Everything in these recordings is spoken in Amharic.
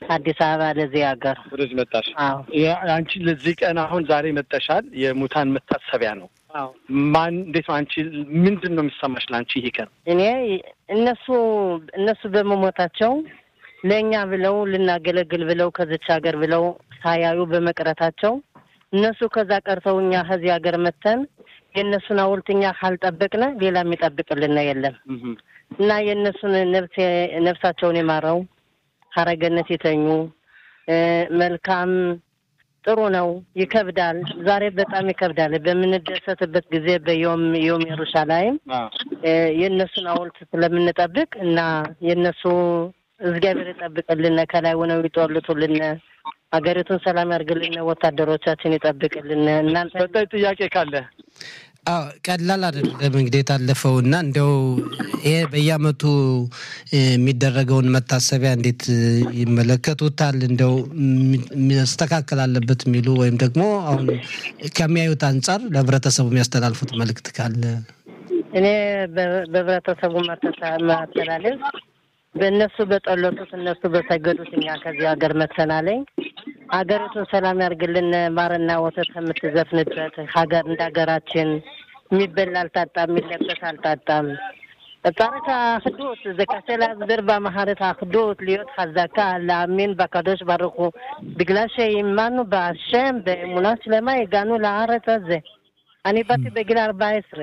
አዲስ አበባ ለዚህ ሀገር ወደዚህ መጣሽ። አዎ አንቺ ለዚህ ቀን አሁን ዛሬ መጠሻል። የሙታን መታሰቢያ ነው። አዎ ማን እንዴት ነው አንቺ ምንድን ነው የሚሰማሽ ለአንቺ ይሄ ቀን? እኔ እነሱ እነሱ በመሞታቸው ለእኛ ብለው ልናገለግል ብለው ከዚች ሀገር ብለው ሳያዩ በመቅረታቸው እነሱ ከዛ ቀርተው እኛ ከዚህ ሀገር መተን የእነሱን ሐውልት እኛ ካልጠበቅነ ሌላ የሚጠብቅልን የለም እና የእነሱን ነፍስ ነፍሳቸውን የማረው ሀረገነት የተኙ መልካም ጥሩ ነው። ይከብዳል። ዛሬ በጣም ይከብዳል። በምንደሰትበት ጊዜ በዮም ዮም ኢየሩሳሌም የእነሱን ሐውልት ስለምንጠብቅ እና የእነሱ እግዚአብሔር ይጠብቅልን፣ ከላይ ሆነው ይጦልቱልን፣ ሀገሪቱን ሰላም ያርግልን፣ ወታደሮቻችን ይጠብቅልን። እናንተ ቀጣይ ጥያቄ ካለ አዎ ቀላል አይደለም እንግዲህ የታለፈው እና እንደው ይሄ በየዓመቱ የሚደረገውን መታሰቢያ እንዴት ይመለከቱታል? እንደው መስተካከል አለበት የሚሉ ወይም ደግሞ አሁን ከሚያዩት አንጻር ለህብረተሰቡ የሚያስተላልፉት መልእክት ካለ እኔ በህብረተሰቡ ማስተላለፍ በእነሱ በጠለቱት እነሱ በሰገዱት እኛ ከዚህ ሀገር መተናለኝ ሀገሪቱን ሰላም ያርግልን። ማርና ወተት ከምትዘፍንበት ሀገር እንደ ሀገራችን የሚበላ አልታጣም፣ የሚለበስ አልታጣም። ጻርካ ክዶት ዘካሴላ ዝበር በማህረት ክዶት ልዮት ሀዛካ ለአሜን በካዶሽ ባርኩ ብግላሽ ይማኑ በአሸም በእሙና ስለማ የጋኑ ለአረት ዘ እኔ ባቲ በጊል አርባ ስረ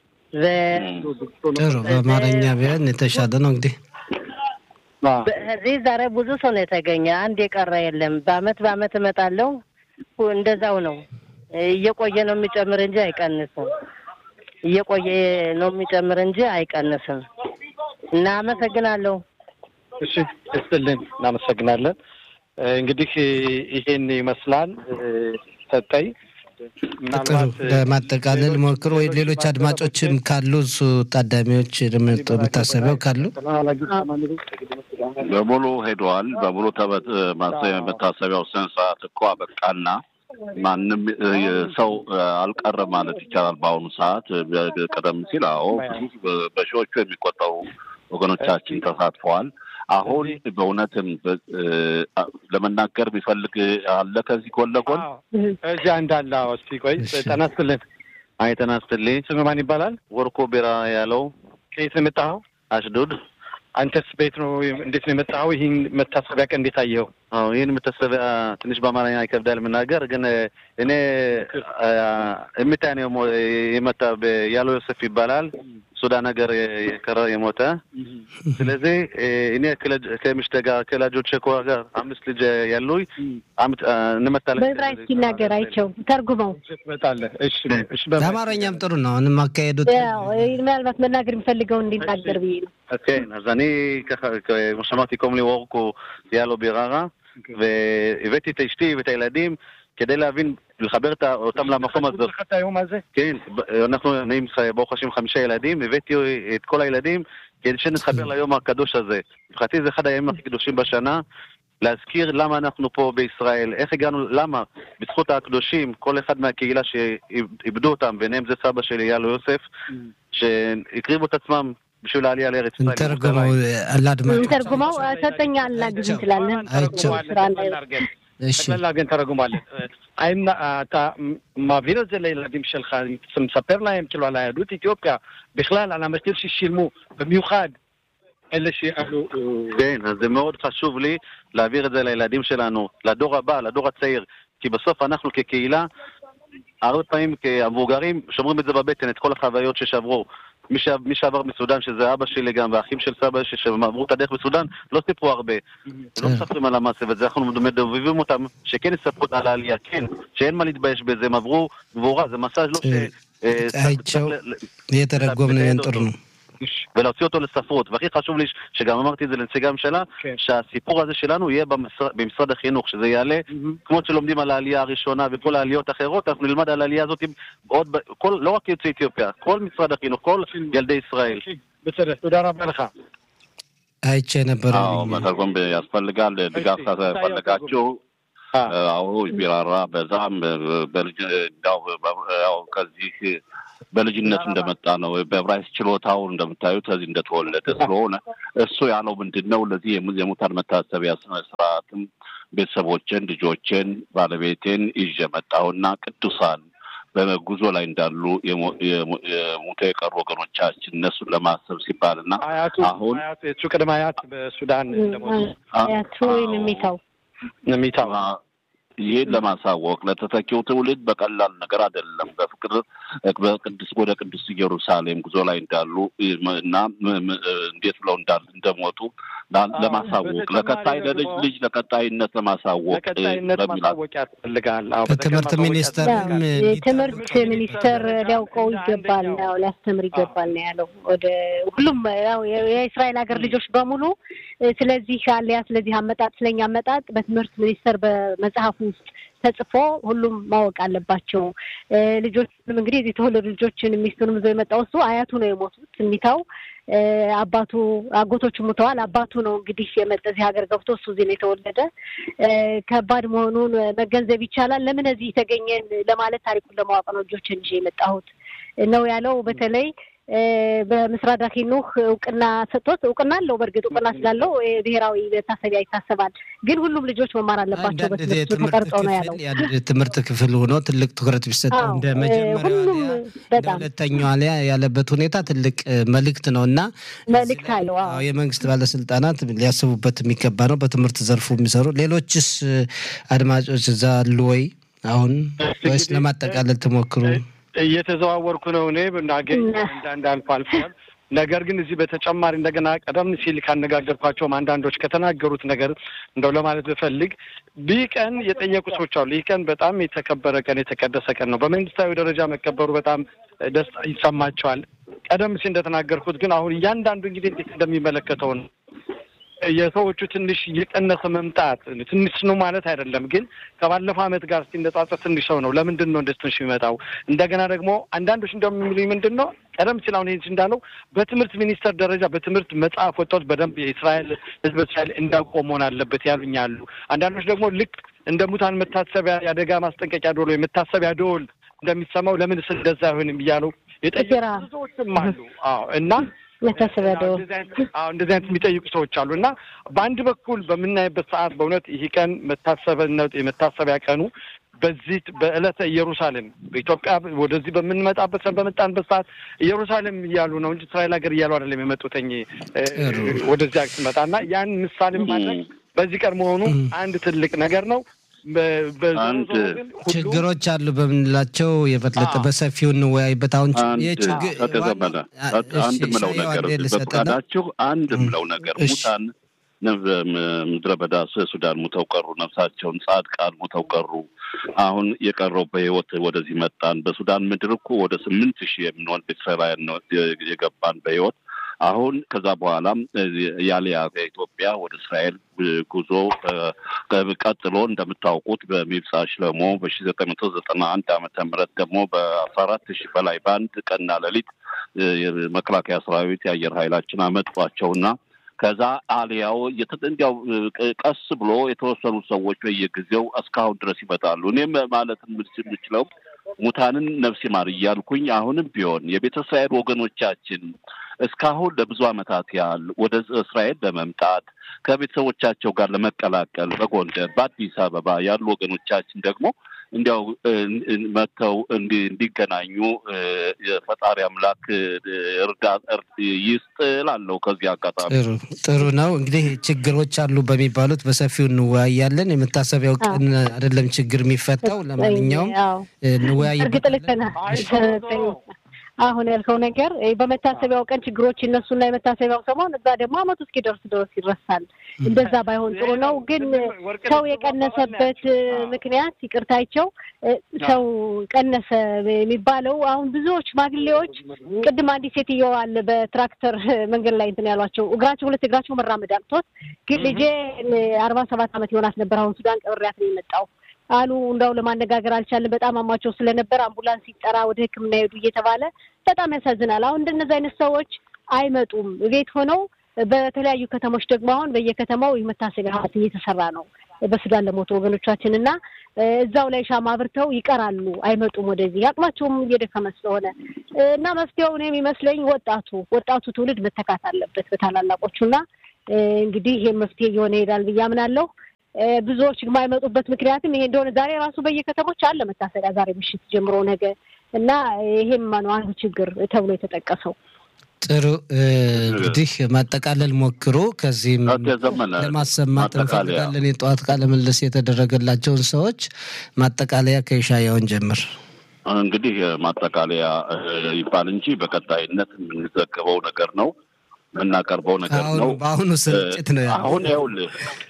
ጥሩ በአማርኛ ቢሆን የተሻለ ነው እንግዲህ እዚህ ዛሬ ብዙ ሰው ነው የተገኘ። አንድ የቀረ የለም። በአመት በአመት እመጣለሁ። እንደዛው ነው። እየቆየ ነው የሚጨምር እንጂ አይቀንስም። እየቆየ ነው የሚጨምር እንጂ አይቀንስም። እና አመሰግናለሁ። እሺ እስጥልን እናመሰግናለን። እንግዲህ ይሄን ይመስላል ሰጠኝ ጥሩ ለማጠቃለል ሞክሮ ወይ ሌሎች አድማጮችም ካሉ እሱ ታዳሚዎች መታሰቢያው ካሉ በሙሉ ሄደዋል። በሙሉ መታሰቢያው ስነ ስርዓት እኮ አበቃና ማንም ሰው አልቀረ ማለት ይቻላል። በአሁኑ ሰዓት ቀደም ሲል አዎ በሺዎቹ የሚቆጠሩ ወገኖቻችን ተሳትፈዋል። አሁን በእውነትም ለመናገር ቢፈልግ አለ ከዚህ ጎን ለጎን እዚያ እንዳለ እስቲ ቆይ ጤና ይስጥልን። አይ ጤና ይስጥልኝ። ስም ማን ይባላል? ወርቆ ቢራ ያለው ከየት ነው የመጣኸው? አሽዶድ። አንተስ ቤት ነው እንዴት ነው የመጣኸው? ይህን መታሰቢያ ቀን እንዴት አየኸው? አዎ ይህን መታሰቢያ ትንሽ በአማርኛ ይከብዳል መናገር፣ ግን እኔ እምታ ነው የመጣ ያለው ዮሴፍ ይባላል ሱዳን ሀገር የቀረ የሞተ። ስለዚህ እኔ ከምሽተ ጋር ከላጆች ጋር አምስት ልጅ ያሉኝ እንመጣለን። በዕብራይስጥ ሲናገር አይቸው ተርጉመው ትመጣለህ። እሺ እሺ። ለአማርኛም ጥሩ ነው። አሁንም አካሄዱት ምናልባት መናገር የሚፈልገው እንዲናገር ብዬ ነው። כן, אז אני ככה, כמו שאמרתי, קוראים לי וורקו יאלו ביררה, והבאתי את אשתי ואת הילדים כדי להבין, לחבר אותם למקום הזה. את היום הזה? כן, אנחנו, אני, ברוך השם, חמישה ילדים, הבאתי את כל הילדים כדי שנתחבר ליום הקדוש הזה. מבחינתי זה אחד הימים הכי קדושים בשנה. להזכיר למה אנחנו פה בישראל, איך הגענו, למה, בזכות הקדושים, כל אחד מהקהילה שאיבדו אותם, ביניהם זה סבא שלי, יאלו יוסף, שהקריבו את עצמם בשביל העלייה לארץ ישראל. እንተርጉመው ለአድማጮች ተርጉመው ሰጠኛ አናግዝ እንችላለን። ጠቅላላ ግን ተረጉማለን። האם אתה מעביר את זה לילדים שלך, מספר להם כאילו על היהדות אתיופיה, בכלל על המחיר ששילמו, במיוחד אלה שעלו... כן, אז זה מאוד חשוב לי להעביר את זה לילדים שלנו, לדור הבא, לדור הצעיר, כי בסוף אנחנו כקהילה, הרבה פעמים כמבוגרים שומרים את זה בבטן, את כל החוויות ששברו. מי, ש... מי שעבר מסודאן, שזה אבא שלי גם, והאחים של סבא שלי, שהם עברו את הדרך בסודאן, לא סיפרו הרבה. לא מספרים על המעשה, וזה אנחנו מדובבים אותם, שכן יספרו על העלייה, כן, שאין מה להתבייש בזה, הם עברו גבורה, זה מסע לא ש... አይቸው የተረጎም ነው ጥሩ ነው ולהוציא אותו לספרות. והכי חשוב לי, שגם אמרתי את זה לנציגי הממשלה, כן. שהסיפור הזה שלנו יהיה במשרד, במשרד החינוך, שזה יעלה, כמו שלומדים על העלייה הראשונה וכל העליות האחרות, אנחנו נלמד על העלייה הזאת עוד, ב- כל, לא רק יוצאי אתיופיה, כל משרד החינוך, כל ילדי ישראל. בסדר, תודה רבה לך. አይቼ ነበረ አዎ መተርጎም ያስፈልጋል። ድጋፍ ካስፈለጋችሁ አዎ ቢራራ በዛም በልጅ እንዳው ያው ከዚህ በልጅነቱ እንደመጣ ነው። በዕብራይስጥ ችሎታው እንደምታዩት ከዚህ እንደተወለደ ስለሆነ እሱ ያለው ምንድን ነው ለዚህ የሙታን መታሰቢያ ስነ ስርዓትም ቤተሰቦችን፣ ልጆችን፣ ባለቤቴን ይዤ መጣሁና ቅዱሳን በጉዞ ላይ እንዳሉ የሞተ የቀሩ ወገኖቻችን እነሱን ለማሰብ ሲባል እና አያቱ አሁን አያቱ የሱ ቅድመ አያት በሱዳን እንደሞቱ አያቱ ወይም የሚታው የሚታው ይህን ለማሳወቅ ለተተኪው ትውልድ በቀላል ነገር አይደለም። በፍቅር በቅዱስ ወደ ቅዱስ ኢየሩሳሌም ጉዞ ላይ እንዳሉ እና እንዴት ብለው እንደሞቱ ለማሳወቅ ለቀጣይ ለልጅ ልጅ ለቀጣይነት ለማሳወቅ ለቀጣይነት ማሳወቅ ያስፈልጋል። አዎ፣ ከትምህርት በተግባር ሚኒስቴር ማሳወቅ የትምህርት ሚኒስቴር ሊያውቀው ይገባል ነው ሊያስተምር ይገባል ነው ያለው። ወደ ሁሉም ያው የእስራኤል ሀገር ልጆች በሙሉ ስለዚህ አሊያ ስለዚህ አመጣጥ ስለኛ አመጣጥ በትምህርት ሚኒስቴር በመጽሐፉ ውስጥ ተጽፎ ሁሉም ማወቅ አለባቸው። ልጆችንም እንግዲህ እዚህ የተወለዱ ልጆችን ሚስቱንም ይዞ የመጣው እሱ አያቱ ነው የሞቱት የሚታው አባቱ አጎቶቹ ሙተዋል። አባቱ ነው እንግዲህ የመጣ እዚህ ሀገር ገብቶ እሱ እዚህ ነው የተወለደ። ከባድ መሆኑን መገንዘብ ይቻላል። ለምን እዚህ የተገኘን ለማለት ታሪኩን ለማወቅ ነው ልጆችን ይዤ የመጣሁት ነው ያለው። በተለይ በምስራቅ ዳኪኑህ እውቅና ሰጥቶት እውቅና አለው። በእርግጥ እውቅና ስላለው ብሔራዊ መታሰቢያ ይታሰባል። ግን ሁሉም ልጆች መማር አለባቸው። አንዳንድ በትምህርት የትምህርት ተቀርጸው ነው ያለው። ክፍል የአንድ ትምህርት ክፍል ሆኖ ትልቅ ትኩረት ቢሰጠው አዎ፣ እንደ እ፣ መጀመሪያው ሁሉም አሊያ እንደ በጣም ሁለተኛው አሊያ ያለበት ሁኔታ ትልቅ እ፣ መልእክት ነው እና መልእክት አለው። አዎ። አዎ፣ የመንግስት ባለስልጣናት ሊያስቡበት የሚገባ ነው። በትምህርት ዘርፉ የሚሰሩ ሌሎችስ እ፣ አድማጮች እዛ አሉ ወይ አሁን ወይስ እንግዲህ፣ ለማጠቃለል ትሞክሩ? እየተዘዋወርኩ ነው እኔ ብናገኝ አንዳንድ አልፎ አልፏል። ነገር ግን እዚህ በተጨማሪ እንደገና ቀደም ሲል ካነጋገርኳቸውም አንዳንዶች ከተናገሩት ነገር እንደው ለማለት ብፈልግ ይህ ቀን የጠየቁ ሰዎች አሉ። ይህ ቀን በጣም የተከበረ ቀን የተቀደሰ ቀን ነው። በመንግስታዊ ደረጃ መከበሩ በጣም ደስታ ይሰማቸዋል። ቀደም ሲል እንደተናገርኩት ግን አሁን እያንዳንዱ እንግዲህ እንዴት እንደሚመለከተው ነው የሰዎቹ ትንሽ እየቀነሰ መምጣት ትንሽ ነው ማለት አይደለም፣ ግን ከባለፈው ዓመት ጋር ሲነጻጸር ትንሽ ሰው ነው። ለምንድን ነው እንደዚህ ትንሽ የሚመጣው? እንደገና ደግሞ አንዳንዶች እንደሚሉኝ ምንድን ነው ቀደም ሲል አሁን ይህን እንዳለው በትምህርት ሚኒስቴር ደረጃ በትምህርት መጽሐፍ ወጥቶት በደንብ የእስራኤል ሕዝብ እስራኤል እንዳውቀው መሆን አለበት ያሉኝ አሉ። አንዳንዶች ደግሞ ልክ እንደ ሙታን መታሰቢያ የአደጋ ማስጠንቀቂያ ደወል ወይ መታሰቢያ ደወል እንደሚሰማው ለምንስ እንደዛ አይሆንም እያሉ የጠየቁ እግራ። ብዙዎችም አሉ። አዎ እና መታሰቢያ ደወል እንደዚህ አይነት- አዎ እንደዚህ አይነት የሚጠይቁ ሰዎች አሉ እና በአንድ በኩል በምናይበት ሰዓት በእውነት ይህ ቀን መታሰብነት የመታሰቢያ ቀኑ በዚህ በዕለተ ኢየሩሳሌም በኢትዮጵያ ወደዚህ በምንመጣበት ሰ- በመጣንበት ሰዓት ኢየሩሳሌም እያሉ ነው እንጂ እስራኤል ሀገር እያሉ አይደለም የመጡትኝ እ፣ ጥሩ። ወደዚያ ስመጣ እና ያን ምሳሌ ማድረግ በዚህ ቀን መሆኑ አንድ ትልቅ ነገር ነው። በ- በዞሮ አንድ ዞሮ ግን ሁሉም ችግሮች አሉ በምንላቸው የበለጠ አዎ። በሰፊው እንወያይበት። አሁን አንድ የችግር ተቀዘመነ አንድ ምለው ነገር በፈቃዳችሁ አንድ ምለው ነገር እሺ። ሙታን ነብ- ምድረ በዳ ሱዳን ሙተው ቀሩ። ነፍሳቸውን ጻድቃን ሙተው ቀሩ። አሁን የቀረው በህይወት ወደዚህ መጣን። በሱዳን ምድር እኮ ወደ ስምንት ሺህ የምንሆን ቤተሰባውያን ነው የገባን በህይወት አሁን ከዛ በኋላም ያሊያ ከኢትዮጵያ ወደ እስራኤል ጉዞ እ፣ ቀጥሎ እንደምታውቁት በሚብጻ ሽለሞ በሺ ዘጠኝ መቶ ዘጠና አንድ ዓመተ ምህረት ደግሞ በአስራ አራት ሺህ በላይ በአንድ ቀንና ሌሊት እ፣ የመከላከያ ሰራዊት የአየር ኃይላችን አመጧቸውና ከዛ አሊያው የተ- እንዲያው እ፣ ቀስ ብሎ የተወሰኑ ሰዎች በየጊዜው እስካሁን ድረስ ይመጣሉ። እኔም ማለት የምችለው ሙታንን ነፍስ ይማር እያልኩኝ አሁንም ቢሆን የቤተ እስራኤል ወገኖቻችን እስካሁን ለብዙ ዓመታት ያህል ወደ እስራኤል ለመምጣት ከቤተሰቦቻቸው ጋር ለመቀላቀል በጎንደር በአዲስ አበባ ያሉ ወገኖቻችን ደግሞ እንዲያው እ፣ እ፣ መጥተው እንዲ- እንዲገናኙ እ፣ የፈጣሪ አምላክ እ፣ እርዳ እርድ ይስጥ እላለሁ። ከዚህ አጋጣሚ ጥሩ ጥሩ ነው። እንግዲህ ችግሮች አሉ በሚባሉት በሰፊው እንወያያለን። የመታሰቢያው አዎ። ቀን አይደለም ችግር የሚፈታው። ለማንኛውም አዎ እንወያይበት። እርግጥ ልክ ነህ። አሁን ያልከው ነገር እ፣ በመታሰቢያው ቀን ችግሮች ይነሱና የመታሰቢያው ሰሞን እዛ ደግሞ አመቱ እስኪደርስ ድረስ ይረሳል። እንደዛ ባይሆን ጥሩ ነው። ግን ሰው የቀነሰበት እ፣ ምክንያት ይቅርታቸው እ፣ ሰው ቀነሰ የሚባለው አሁን ብዙዎች ሽማግሌዎች ቅድም አንዲት ሴትዮ አለ በትራክተር መንገድ ላይ እንትን ያሏቸው እግራቸው ሁለት እግራቸው መራመድ አቅቶት ግን ልጄ አርባ ሰባት ዓመት የሆናት ነበር አሁን ሱዳን ቀብሬያት ነው የመጣው አሉ። እንዳው ለማነጋገር አልቻለም። በጣም አሟቸው ስለነበር አምቡላንስ ሲጠራ ወደ ሕክምና ሄዱ እየተባለ በጣም ያሳዝናል። አሁን እንደነዚህ አይነት ሰዎች አይመጡም። ቤት ሆነው በተለያዩ ከተሞች ደግሞ አሁን በየከተማው የመታሰቢያ ሐውልት እየተሰራ ነው በሱዳን ለሞቱ ወገኖቻችን እና እዛው ላይ ሻማ አብርተው ይቀራሉ፣ አይመጡም ወደዚህ አቅማቸውም እየደከመ ስለሆነ እና መፍትሄው እኔ የሚመስለኝ ወጣቱ ወጣቱ ትውልድ መተካት አለበት በታላላቆቹ እና እንግዲህ ይህ መፍትሄ እየሆነ ይሄዳል ብዬ አምናለሁ። ብዙዎች የማይመጡበት ምክንያትም ይሄ እንደሆነ ዛሬ ራሱ በየከተሞች አለ መታሰቢያ ዛሬ ምሽት ጀምሮ ነገ እና ይሄም ነው አንዱ ችግር ተብሎ የተጠቀሰው። ጥሩ እንግዲህ ማጠቃለል ሞክሮ ከዚህም ለማሰማት እንፈልጋለን። የጠዋት ቃለ ምልልስ የተደረገላቸውን ሰዎች ማጠቃለያ ከይሻያውን ጀምር። እንግዲህ ማጠቃለያ ይባል እንጂ በቀጣይነት የምንዘግበው ነገር ነው የምናቀርበው ነገር ነው። በአሁኑ ስርጭት ነው አሁን ይኸውልህ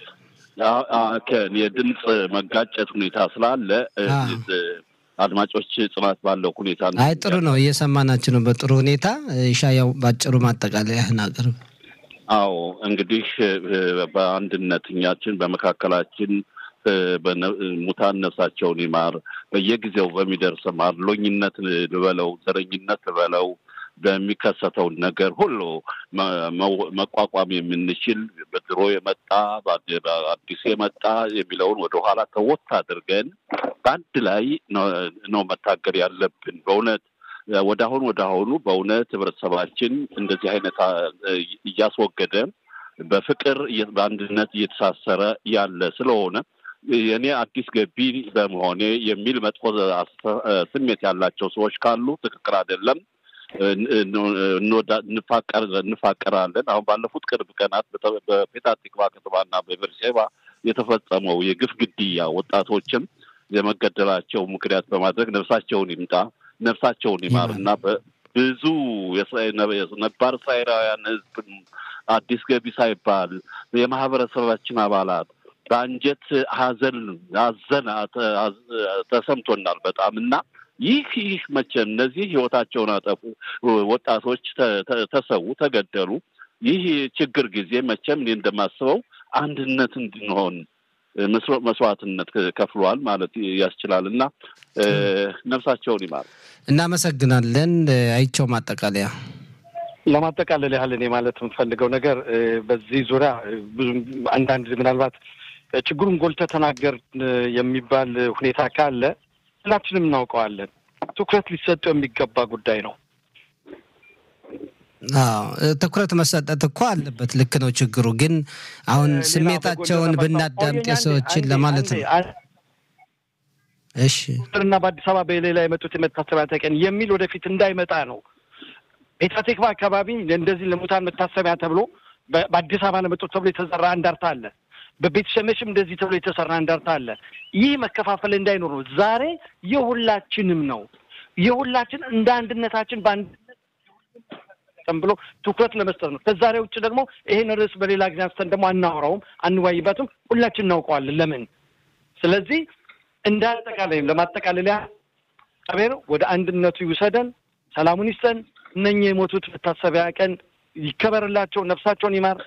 የድምፅ መጋጨት ሁኔታ ስላለ አድማጮች ጽናት ባለው ሁኔታ አይ ጥሩ ነው፣ እየሰማናችሁ ነው በጥሩ ሁኔታ። ሻያው ባጭሩ ማጠቃለያህን አቅርብ። አዎ እንግዲህ በአንድነት እኛችን በመካከላችን ሙታን ነፍሳቸውን ይማር። በየጊዜው በሚደርስ አድሎኝነት ልበለው፣ ዘረኝነት ልበለው በሚከሰተውን ነገር ሁሉ መቋቋም የምንችል በድሮ የመጣ አዲስ የመጣ የሚለውን ወደኋላ ተወት አድርገን በአንድ ላይ ነው መታገል ያለብን። በእውነት ወደ አሁን ወደ አሁኑ በእውነት ህብረተሰባችን እንደዚህ አይነት እያስወገደ በፍቅር በአንድነት እየተሳሰረ ያለ ስለሆነ የእኔ አዲስ ገቢ በመሆኔ የሚል መጥፎ ስሜት ያላቸው ሰዎች ካሉ ትክክል አይደለም። እንፋቀራለን። አሁን ባለፉት ቅርብ ቀናት በፔታ ቲክቫ ከተማና በቤርሼባ የተፈጸመው የግፍ ግድያ ወጣቶችም የመገደላቸው ምክንያት በማድረግ ነፍሳቸውን ይምጣ ነፍሳቸውን ይማር እና ብዙ ነባር እስራኤላውያን ህዝብ አዲስ ገቢ ሳይባል የማህበረሰባችን አባላት በአንጀት ሀዘን አዘን ተሰምቶናል በጣም እና ይህ ይህ መቼም እነዚህ ህይወታቸውን አጠፉ ወጣቶች ተሰዉ፣ ተገደሉ። ይህ ችግር ጊዜ መቼም እኔ እንደማስበው አንድነት እንድንሆን መስዋዕትነት ከፍሏል ማለት ያስችላል እና ነፍሳቸውን ይማር። እናመሰግናለን። አይቸው ማጠቃለያ ለማጠቃለል ያህል እኔ ማለት የምፈልገው ነገር በዚህ ዙሪያ ብዙ አንዳንድ ምናልባት ችግሩን ጎልተህ ተናገር የሚባል ሁኔታ ካለ ሁላችንም እናውቀዋለን። ትኩረት ሊሰጠው የሚገባ ጉዳይ ነው። አዎ ትኩረት መሰጠት እኮ አለበት። ልክ ነው። ችግሩ ግን አሁን ስሜታቸውን ብናዳምጥ የሰዎችን ለማለት ነው። እሺ እና በአዲስ አበባ በሌላ የመጡት የመታሰቢያ ቀን የሚል ወደፊት እንዳይመጣ ነው። ፔታቴክቫ አካባቢ እንደዚህ ለሙታን መታሰቢያ ተብሎ በአዲስ አበባ ለመጡት ተብሎ የተሰራ አንዳርታ አለ። በቤት ሸመሽም እንደዚህ ተብሎ የተሰራ አንዳርታ አለ። ይህ መከፋፈል እንዳይኖር ነው። ዛሬ የሁላችንም ነው። የሁላችን እንደ አንድነታችን በአንድነት ብሎ ትኩረት ለመስጠት ነው። ከዛሬ ውጭ ደግሞ ይሄን ርዕስ በሌላ ጊዜ አንስተን ደግሞ አናወራውም፣ አንዋይበትም። ሁላችን እናውቀዋለን ለምን። ስለዚህ እንደ አጠቃላይም ለማጠቃለያ እግዚአብሔር ወደ አንድነቱ ይውሰደን፣ ሰላሙን ይስጠን። እነኚህ የሞቱት መታሰቢያ ቀን ይከበርላቸው፣ ነፍሳቸውን ይማር።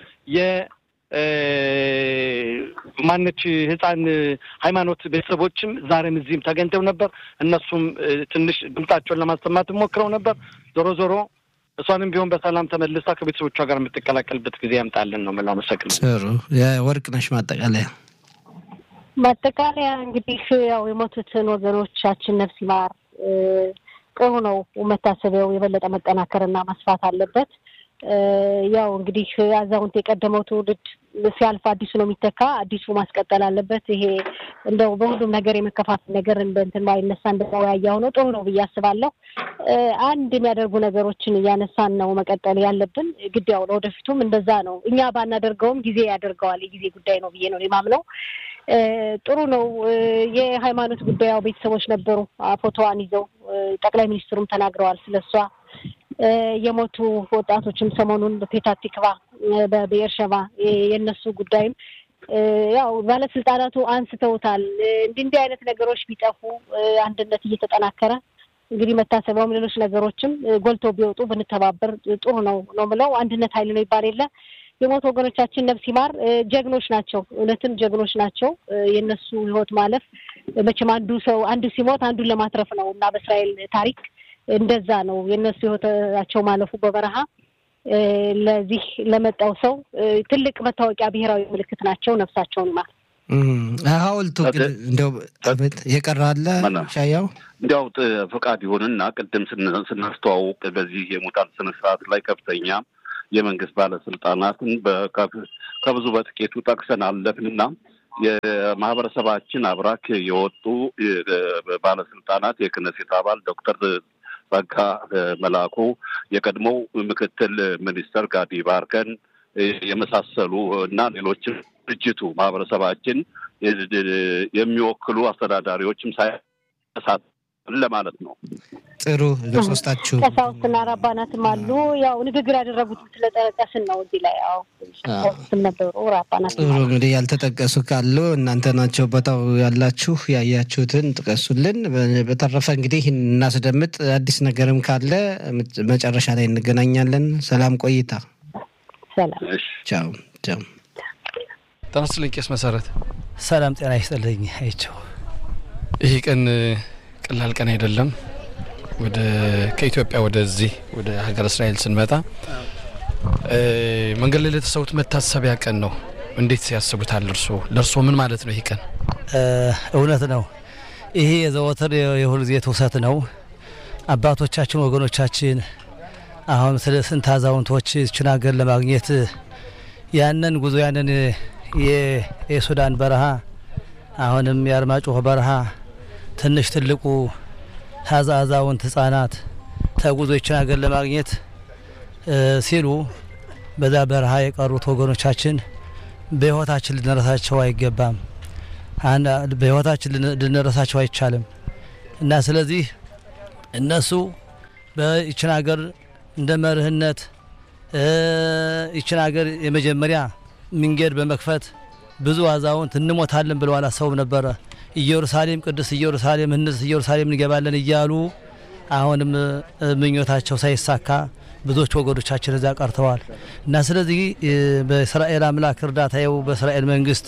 የማነች ህፃን ሃይማኖት ቤተሰቦችም ዛሬም እዚህም ተገኝተው ነበር። እነሱም ትንሽ ድምጣቸውን ለማሰማት ሞክረው ነበር። ዞሮ ዞሮ እሷንም ቢሆን በሰላም ተመልሳ ከቤተሰቦቿ ጋር የምትቀላቀልበት ጊዜ ያምጣልን ነው የምለው። አመሰግናለሁ። ጥሩ የወርቅነሽ ማጠቃለያ ማጠቃለያ እንግዲህ ያው የሞቱትን ወገኖቻችን ነፍስ ይማር። ጥሩ ነው። መታሰቢያው የበለጠ መጠናከርና መስፋት አለበት። ያው እንግዲህ አዛውንት የቀደመው ትውልድ ሲያልፍ አዲሱ ነው የሚተካ። አዲሱ ማስቀጠል አለበት። ይሄ እንደው በሁሉም ነገር የመከፋፈል ነገር እንትን ባይነሳ እንደወያያ ሆኖ ጥሩ ነው ብዬ አስባለሁ። አንድ የሚያደርጉ ነገሮችን እያነሳን ነው መቀጠል ያለብን። ግድ ያው ለወደፊቱም እንደዛ ነው። እኛ ባናደርገውም ጊዜ ያደርገዋል። የጊዜ ጉዳይ ነው ብዬ ነው የማምነው። ጥሩ ነው። የሃይማኖት ጉዳይ ያው ቤተሰቦች ነበሩ ፎቶዋን ይዘው ጠቅላይ ሚኒስትሩም ተናግረዋል ስለሷ የሞቱ ወጣቶችም ሰሞኑን በፔታ ቲክቫ በብኤርሸባ የእነሱ ጉዳይም ያው ባለስልጣናቱ አንስተውታል። እንዲህ እንዲህ አይነት ነገሮች ቢጠፉ አንድነት እየተጠናከረ እንግዲህ መታሰቢያውም ሌሎች ነገሮችም ጎልተው ቢወጡ ብንተባበር ጥሩ ነው ነው ምለው። አንድነት ኃይል ነው ይባል የለ የሞቱ ወገኖቻችን ነፍስ ይማር። ጀግኖች ናቸው፣ እውነትም ጀግኖች ናቸው። የእነሱ ህይወት ማለፍ መቼም አንዱ ሰው አንዱ ሲሞት አንዱን ለማትረፍ ነው እና በእስራኤል ታሪክ እንደዛ ነው የእነሱ ህይወታቸው ማለፉ በበረሃ ለዚህ ለመጣው ሰው ትልቅ መታወቂያ ብሔራዊ ምልክት ናቸው። ነፍሳቸውን ይማር። ሐውልቱ ግን እንደው የቀረ አለ ሻያው እንዲያው ፈቃድ ይሆንና ቅድም ስናስተዋውቅ በዚህ የሙታን ስነስርዓት ላይ ከፍተኛ የመንግስት ባለስልጣናትን ከብዙ በጥቂቱ ጠቅሰን አለፍንና የማህበረሰባችን አብራክ የወጡ ባለስልጣናት የክነሴት አባል ዶክተር ጸጋ መላኩ፣ የቀድሞው ምክትል ሚኒስተር ጋዲ ባርከን የመሳሰሉ እና ሌሎችም ድርጅቱ ማህበረሰባችን የሚወክሉ አስተዳዳሪዎችም ሳይሳት ለማለት ነው። ጥሩ ለሶስታችሁ ቀሳውስትና ራባናትም አሉ። ያው ንግግር ያደረጉት ስለጠቀስን ነው እዚህ ላይ ያው ቀሳውስትም ነበሩ ራባናት። ጥሩ እንግዲህ ያልተጠቀሱ ካሉ እናንተ ናቸው ቦታው ያላችሁ ያያችሁትን ጥቀሱልን። በተረፈ እንግዲህ እናስደምጥ። አዲስ ነገርም ካለ መጨረሻ ላይ እንገናኛለን። ሰላም ቆይታ። ሰላም ቻው ቻው። ጤና ይስጥልኝ ቄስ መሰረት። ሰላም ጤና ይስጥልኝ አይቸው። ይህ ቀን ቀላል ቀን አይደለም። ወደ ከኢትዮጵያ ወደዚህ ወደ ሀገር እስራኤል ስንመጣ መንገድ ላይ ለተሰዉት መታሰቢያ ቀን ነው። እንዴት ያስቡታል እርስዎ? ለእርስዎ ምን ማለት ነው ይህ ቀን? እውነት ነው። ይሄ የዘወትር የሁል ጊዜ ትውሰት ነው። አባቶቻችን ወገኖቻችን አሁን ስለ ስንት አዛውንቶች ይችን ሀገር ለማግኘት ያንን ጉዞ ያንን የሱዳን በረሃ አሁንም የአርማጭሆ በረሃ ትንሽ ትልቁ አዛውንት ህጻናት ተጉዞ ይችን ሀገር ለማግኘት ሲሉ በዛ በረሃ የቀሩት ወገኖቻችን በህይወታችን ልንረሳቸው አይገባም። በህይወታችን ልንረሳቸው አይቻልም እና ስለዚህ እነሱ በይችን ሀገር እንደ መርህነት ይችን ሀገር የመጀመሪያ መንገድ በመክፈት ብዙ አዛውንት እንሞታለን ብለው አላሰቡም ነበረ። ኢየሩሳሌም ቅድስት ኢየሩሳሌም እንስ ኢየሩሳሌም እንገባለን እያሉ አሁንም ምኞታቸው ሳይሳካ ብዙዎች ወገኖቻችን እዛ ቀርተዋል እና ስለዚህ በእስራኤል አምላክ እርዳታው በእስራኤል መንግስት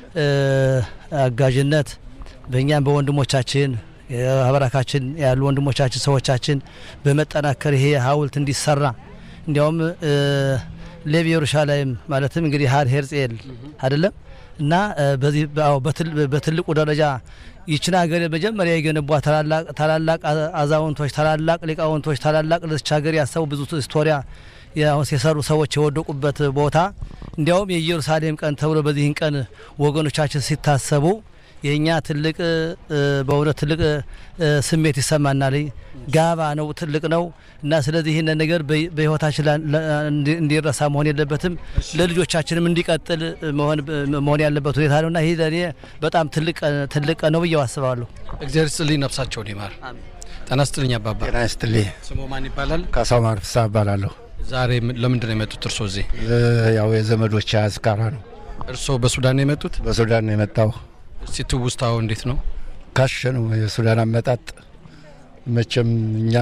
አጋዥነት በእኛም በወንድሞቻችን አበራካችን ያሉ ወንድሞቻችን ሰዎቻችን በመጠናከር ይሄ ሀውልት እንዲሰራ እንዲያውም ሌብ ኢየሩሳሌም ማለትም እንግዲህ ሀር ሄርጼል አይደለም እና በዚህ በትልቁ ደረጃ ይችን ሀገር መጀመሪያ የገነቧ ታላላቅ አዛውንቶች፣ ታላላቅ ሊቃውንቶች፣ ታላላቅ ለዚች ሀገር ያሰቡ ብዙ ስቶሪያ የሰሩ ሰዎች የወደቁበት ቦታ እንዲያውም የኢየሩሳሌም ቀን ተብሎ በዚህን ቀን ወገኖቻችን ሲታሰቡ የእኛ ትልቅ በእውነት ትልቅ ስሜት ይሰማናል። ጋባ ነው፣ ትልቅ ነው እና ስለዚህ ይህንን ነገር በህይወታችን እንዲረሳ መሆን የለበትም፣ ለልጆቻችንም እንዲቀጥል መሆን ያለበት ሁኔታ ነው እና ይህ ለእኔ በጣም ትልቅ ነው ብዬ አስባለሁ። እግዚአብሔር ይስጥልኝ፣ ነፍሳቸውን ይማር። ጤና ይስጥልኝ አባባ። ጤና ይስጥልኝ። ስሙ ማን ይባላል? ካሳው ማርፍሳ እባላለሁ። ዛሬ ለምንድን ነው የመጡት እርስዎ እዚህ? ያው የዘመዶች አዝካራ ነው። እርስዎ በሱዳን ነው የመጡት? በሱዳን ነው የመጣው። እስቲ ትውስታው እንዴት ነው? ካሸ ነው የሱዳን አመጣጥ። መቼም እኛ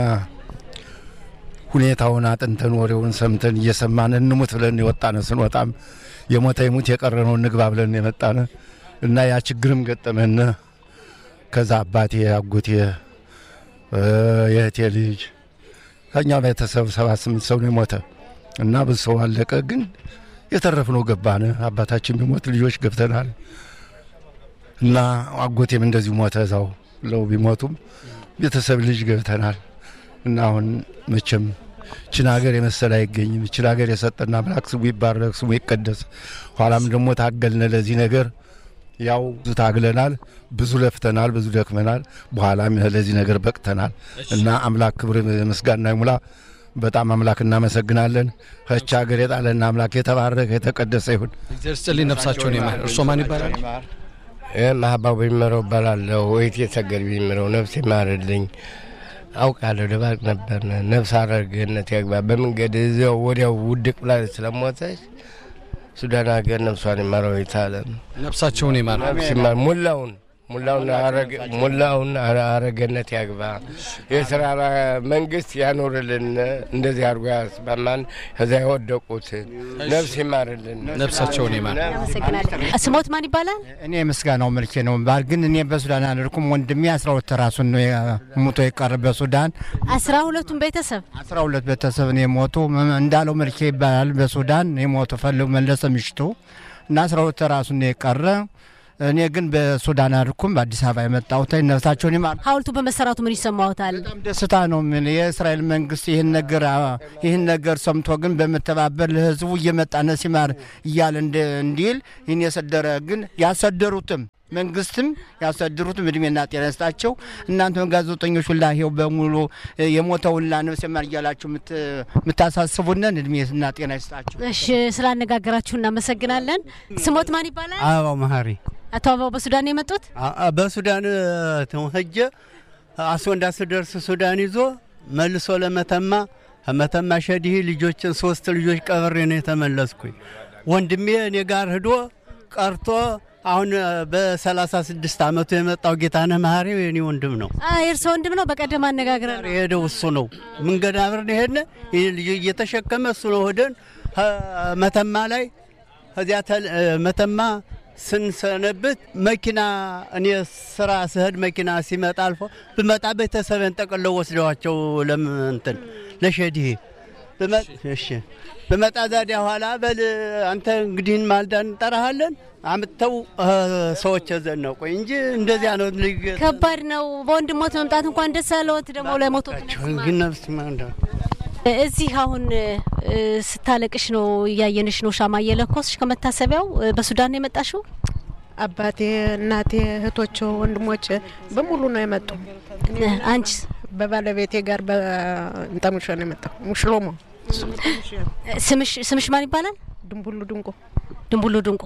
ሁኔታውን አጥንተን ወሬውን ሰምተን እየሰማን እንሙት ብለን የወጣነ ስንወጣም የሞተ ይሙት የቀረ ነው እንግባ ብለን የመጣነ እና ያ ችግርም ገጠመን። ከዛ አባቴ፣ አጎቴ፣ የእህቴ ልጅ ከኛ ቤተሰብ ሰባት ስምንት ሰው ነው የሞተ እና ብዙ ሰው አለቀ። ግን የተረፍነው ገባን። አባታችን ቢሞት ልጆች ገብተናል እና አጎቴም እንደዚሁ ሞተ እዛው ለው ቢሞቱም ቤተሰብ ልጅ ገብተናል እና አሁን መቼም ችን ሀገር የመሰለ አይገኝም። ችን ሀገር የሰጠና አምላክ ስሙ ይባረክ፣ ስሙ ይቀደስ። ኋላም ደግሞ ታገልነ ለዚህ ነገር ያው ብዙ ታግለናል፣ ብዙ ለፍተናል፣ ብዙ ደክመናል። በኋላም ለዚህ ነገር በቅተናል እና አምላክ ክብር ምስጋና ይሙላ። በጣም አምላክ እናመሰግናለን። ከች ሀገር የጣለና አምላክ የተባረከ የተቀደሰ ይሁን። እግዚአብሔር ይስጥልኝ፣ ነፍሳቸውን ይማር። እርስዎ ማን ይባላል? ማህባው ቢመረው እባላለሁ። ወይት የተገድ ቢመረው ነፍስ ይማርልኝ። አውቃለሁ ደባቅ ነበር። ነፍስ አረርግነት ያግባ በመንገድ እዚያው ወዲያው ውድቅ ብላ ስለሞተች ሱዳን ሀገር ነፍሷን ይማረው ይታለም ነፍሳቸውን ይማር። ነፍስ ይማር ሙላውን ሙላውን አረገነት ያግባ። የስራ መንግስት ያኖርልን። እንደዚህ አድርጎ ያስማማን። ከዛ የወደቁትን ነፍስ ይማርልን፣ ነፍሳቸውን ይማር። ስሞት ማን ይባላል? እኔ ምስጋናው መልኬ ነው ባል ግን እኔ በሱዳን አልርኩም። ወንድሜ አስራ ሁለት ራሱን ነው ሙቶ የቀረ በሱዳን አስራ ሁለቱም ቤተሰብ አስራ ሁለት ቤተሰብ ነው የሞቱ። እንዳለው መልኬ ይባላል በሱዳን የሞቱ ፈልጉ መለሰ ምሽቱ እና አስራ ሁለት ራሱን ነው የቀረ እኔ ግን በሱዳን አልኩም። በአዲስ አበባ የመጣሁት ነፍሳቸውን ይማር። ሐውልቱ በመሰራቱ ምን ይሰማዎታል? በጣም ደስታ ነው። ምን የእስራኤል መንግስት ይህን ነገር ይህን ነገር ሰምቶ ግን በመተባበር ለህዝቡ እየመጣ ነፍስ ይማር እያለ እንዲል ይህን የሰደረ ግን ያሰደሩትም መንግስትም ያሰድሩትም እድሜና ጤና ይስጣቸው። እናንተም ጋዜጠኞች ሁላ ይኸው በሙሉ የሞተው ሁላ ነፍስ ይማር እያላችሁ የምታሳስቡንን እድሜና ጤና ይስጣቸው። እሺ፣ ስላነጋገራችሁ እናመሰግናለን። ስሞት ማን ይባላል? አበባው መሀሪ። አቶ አበባው በሱዳን ነው የመጡት? በሱዳን ሄጄ አስወንዳ ስደርስ ሱዳን ይዞ መልሶ ለመተማ ከመተማ ሸዲህ ልጆችን ሶስት ልጆች ቀብሬ ነው የተመለስኩኝ። ወንድሜ እኔ ጋር ሂዶ ቀርቶ አሁን በሰላሳ ስድስት አመቱ የመጣው ጌታነህ መሀሪ የኔ ወንድም ነው። የእርሶ ወንድም ነው? በቀደም አነጋግረን የሄደው እሱ ነው። መንገድ አብረን ሄድን። ይህ ልጅ እየተሸከመ እሱ ነው ሄደን መተማ ላይ ከዚያ መተማ ስንሰነብት መኪና እኔ ስራ ስሄድ መኪና ሲመጣ አልፎ ብመጣ ቤተሰብን ጠቅለው ወስደዋቸው ለምንትን ለሸዲሄ እሺ በመጣ ዛዲያ ኋላ በል አንተ እንግዲህን ማልዳ እንጠራሃለን አምጥተው ሰዎች ዘነቁኝ እንጂ እንደዚያ ነው። ከባድ ነው። በወንድሞት መምጣት እንኳን ደስ ያለዎት ደግሞ ለሞቶ ግን ነፍስ ማንዳ እዚህ አሁን ስታለቅሽ ነው እያየንሽ ነው። ሻማ እየለኮስሽ ከመታሰቢያው በሱዳን ነው የመጣሽው? አባቴ፣ እናቴ፣ እህቶች፣ ወንድሞች በሙሉ ነው የመጡ። አንቺ በባለቤቴ ጋር በእንጠሙሾ ነው የመጣው። ሙሽሎሞ ስምሽ ስምሽ ማን ይባላል? ድንቡሉ ድንቆ። ድንቡሉ ድንቆ።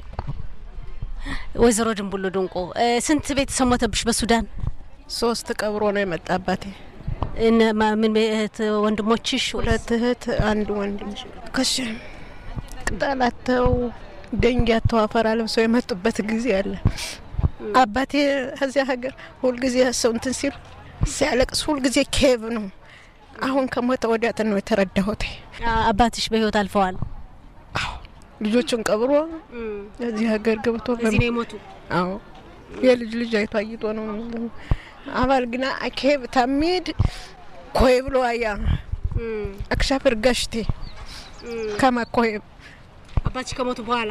ወይዘሮ ድንቡሉ ድንቆ ስንት ቤተሰብ ሞተብሽ በሱዳን? ሶስት ቀብሮ ነው የመጣ አባቴ። ምን እህት ወንድሞችሽ? ሁለት እህት አንድ ወንድም ከሽ ቅጠላተው ደንጊያተው አፈር ለብሰው የመጡበት ጊዜ አለ። አባቴ ከዚያ ሀገር ሁልጊዜ ሰው እንትን ሲል ሲያለቅስ ሁልጊዜ ኬብ ነው። አሁን ከሞተ ወዲያት ነው የተረዳሁት። አባትሽ በህይወት አልፈዋል። ልጆቹን ቀብሮ እዚህ ሀገር ገብቶ እዚህ ነው የሞቱ። አዎ የልጅ ልጅ አይቶ አይቶ ነው አባል ግና አኬብ ታሚድ ኮይ ብሎ አያ አክሻፍር ገሽቴ ከማ ኮይብ አባትሽ ከሞቱ በኋላ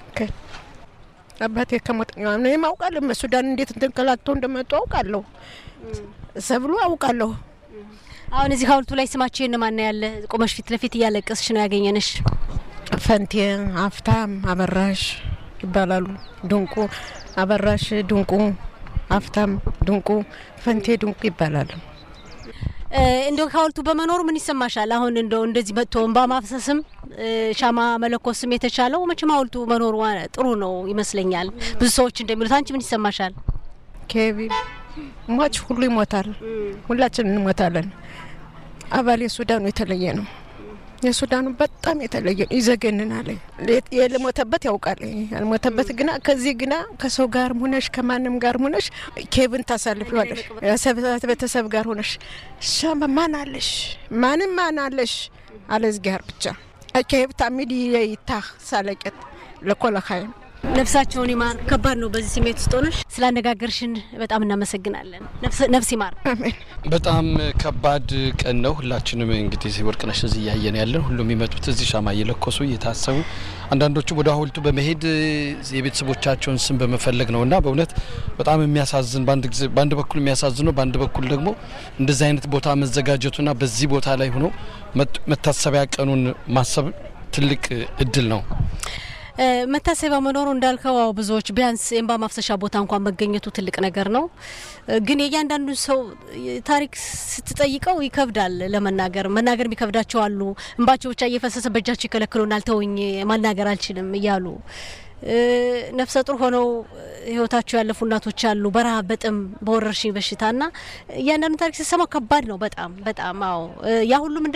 አባቴ ከሞት ነው የማውቃለሁ። ሱዳን እንዴት እንተንከላተው እንደመጡ አውቃለሁ። ሰብሎ አውቃለሁ። አሁን እዚህ ሀውልቱ ላይ ስማቸው የነማን ያለ? ቆመሽ ፊት ለፊት እያለቀስሽ ነው ያገኘንሽ። ፈንቴ፣ አፍታም፣ አበራሽ ይባላሉ። ድንቁ አበራሽ፣ ድንቁ አፍታም፣ ድንቁ ፈንቴ፣ ድንቁ ይባላሉ። እንደው ሀውልቱ በመኖሩ ምን ይሰማሻል? አሁን እንደው እንደዚህ መጥቶ እንባ ማፍሰስም ሻማ መለኮስም የተቻለው መቼም ሀውልቱ መኖሩ ጥሩ ነው ይመስለኛል። ብዙ ሰዎች እንደሚሉት አንቺ ምን ይሰማሻል? ኬቢ ሟች ሁሉ ይሞታል፣ ሁላችን እንሞታለን። አባል የሱዳኑ የተለየ ነው። የሱዳኑ በጣም የተለየ ነው። ይዘገንናል። የልሞተበት ያውቃል። ያልሞተበት ግና ከዚህ ግና ከሰው ጋር ሁነሽ ከማንም ጋር ሁነሽ ኬብን ታሳልፊዋለሽ። ቤተሰብ ጋር ሁነሽ ሻማ ማን አለሽ ማንም ማን አለሽ አለ እዝጊያር ብቻ ኬብ ታሚድ ይታ ሳለቀት ለኮለካይም ነፍሳቸውን ይማር። ከባድ ነው በዚህ ስሜት ውስጥ ሆነሽ ስላነጋገርሽን በጣም እናመሰግናለን። ነፍስ ይማር። በጣም ከባድ ቀን ነው። ሁላችንም እንግዲህ ወርቅነሽ እዚህ እያየን ያለን ሁሉም የሚመጡት እዚህ ሻማ እየለኮሱ እየታሰቡ፣ አንዳንዶቹም ወደ ሀውልቱ በመሄድ የቤተሰቦቻቸውን ስም በመፈለግ ነው እና በእውነት በጣም የሚያሳዝን በአንድ በኩል የሚያሳዝነው በአንድ በኩል ደግሞ እንደዚህ አይነት ቦታ መዘጋጀቱና በዚህ ቦታ ላይ ሆኖ መታሰቢያ ቀኑን ማሰብ ትልቅ እድል ነው። መታሰቢያ መኖሩ እንዳልከው አዎ ብዙዎች ቢያንስ የእንባ ማፍሰሻ ቦታ እንኳን መገኘቱ ትልቅ ነገር ነው። ግን የእያንዳንዱን ሰው ታሪክ ስትጠይቀው ይከብዳል ለመናገር። መናገር የሚከብዳቸው አሉ። እንባቸው ብቻ እየፈሰሰ በእጃቸው ይከለክሉናል፣ ተውኝ ማናገር አልችልም እያሉ ነፍሰ ጡር ሆነው ህይወታቸው ያለፉ እናቶች አሉ። በረሃብ፣ በጥም፣ በወረርሽኝ በሽታ ና እያንዳንዱ ታሪክ ስትሰማው ከባድ ነው በጣም በጣም አዎ። ያ ሁሉ ምንድን ነው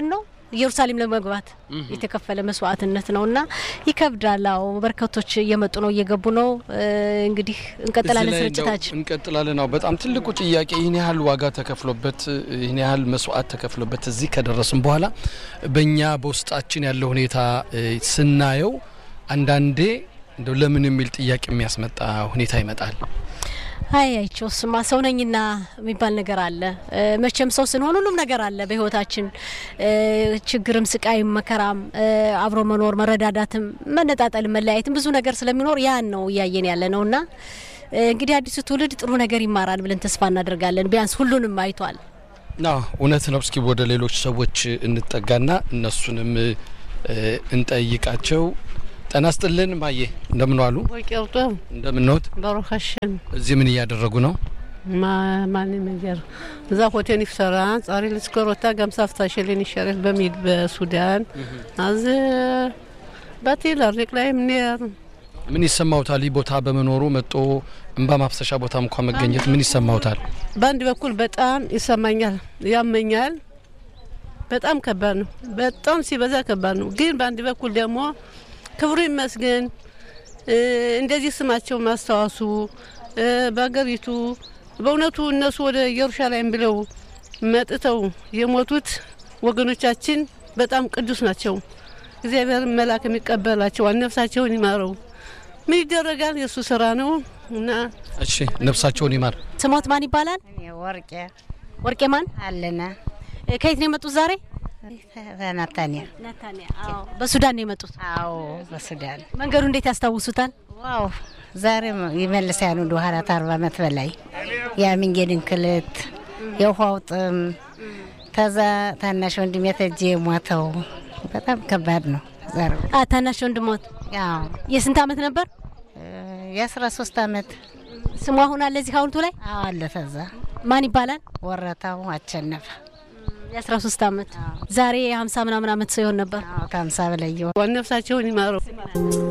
ኢየሩሳሌም ለመግባት የተከፈለ መስዋዕትነት ነው እና ይከብዳል። አዎ በርካቶች እየመጡ ነው፣ እየገቡ ነው። እንግዲህ እንቀጥላለን እዚህ ላይ እንደው ስርጭታችን። እንቀጥላለን። አዎ በጣም ትልቁ ጥያቄ ይህን ያህል ዋጋ ተከፍሎበት ይህን ያህል መስዋዕት ተከፍሎበት እዚህ ከደረስን በኋላ በእኛ በውስጣችን ያለው ሁኔታ እ፣ ስናየው አንዳንዴ እንደው ለምን የሚል ጥያቄ የሚያስመጣ ሁኔታ ይመጣል። አይ አይቸው ስማ ሰው ነኝና የሚባል ነገር አለ። እ፣ መቼም ሰው ስንሆን ሁሉም ነገር አለ በህይወታችን እ፣ ችግርም፣ ስቃይም፣ መከራም፣ እ፣ አብሮ መኖር፣ መረዳዳትም፣ መነጣጠልም፣ መለያየትም ብዙ ነገር ስለሚኖር ያን ነው እያየን ያለ ነው እና እ፣ እንግዲህ አዲሱ ትውልድ ጥሩ ነገር ይማራል ብለን ተስፋ እናደርጋለን። ቢያንስ ሁሉንም አይቷል። አዎ እውነት ነው። እስኪ ወደ ሌሎች ሰዎች እንጠጋና እነሱንም እ፣ እንጠይቃቸው። ጤና ይስጥልን ማየ፣ እንደምን ዋሉ? ወቂርጦ እንደምንወት? በሩክ ሀሸም እዚህ ምን እያደረጉ ነው? ማን መጀር እዛ ሆቴል ይፍሰራ ጻሪ ልስከሮታ ገምሳፍታ ሸሌን ይሸረፍ በሚል በሱዳን አዝ በቴለር ላይ ምንር ምን ይሰማውታል? ይህ ቦታ በመኖሩ መጦ እንባ ማፍሰሻ ቦታ እንኳ መገኘት ምን ይሰማውታል? በአንድ በኩል በጣም ይሰማኛል፣ ያመኛል። በጣም ከባድ ነው። በጣም ሲበዛ ከባድ ነው። ግን በአንድ በኩል ደግሞ ክብሩ ይመስገን እ፣ እንደዚህ ስማቸው ማስታወሱ እ፣ በሀገሪቱ በእውነቱ እነሱ ወደ ኢየሩሳሌም ብለው መጥተው የሞቱት ወገኖቻችን በጣም ቅዱስ ናቸው። እግዚአብሔር መልአክ የሚቀበላቸው ነፍሳቸውን ይማረው። ምን ይደረጋል? የእሱ ስራ ነው እና እሺ ነፍሳቸውን ይማር። ስሞት ማን ይባላል? ወርቄ ወርቄ ማን አለና እ፣ ከየት ነው የመጡት ዛሬ? ናታንያ ናታንያ። አዎ በሱዳን ነው የመጡት። አዎ በሱዳን መንገዱ እንዴት ያስታውሱታል? ዋው ዛሬ ይመልሳሉ ወደ ኋላት አርባ ዓመት በላይ የመንገድ እንክልት የውሃው ጥም ከዛ ታናሽ ወንድሜ ተጄ ሞተው በጣም ከባድ ነው። ዛሬ አ ታናሽ ወንድሞት ያው የስንት አመት ነበር? የአስራ ሶስት አመት ስሙ አሁን አለ እዚህ ሀውልቱ ላይ አዎ አለ። ተዛ ማን ይባላል? ወረታው አቸነፈ የአስራ ሶስት አመት ዛሬ የሀምሳ ምናምን አመት ሰው ይሆን ነበር። ከሀምሳ በላይ ነፍሳቸውን ይማረው።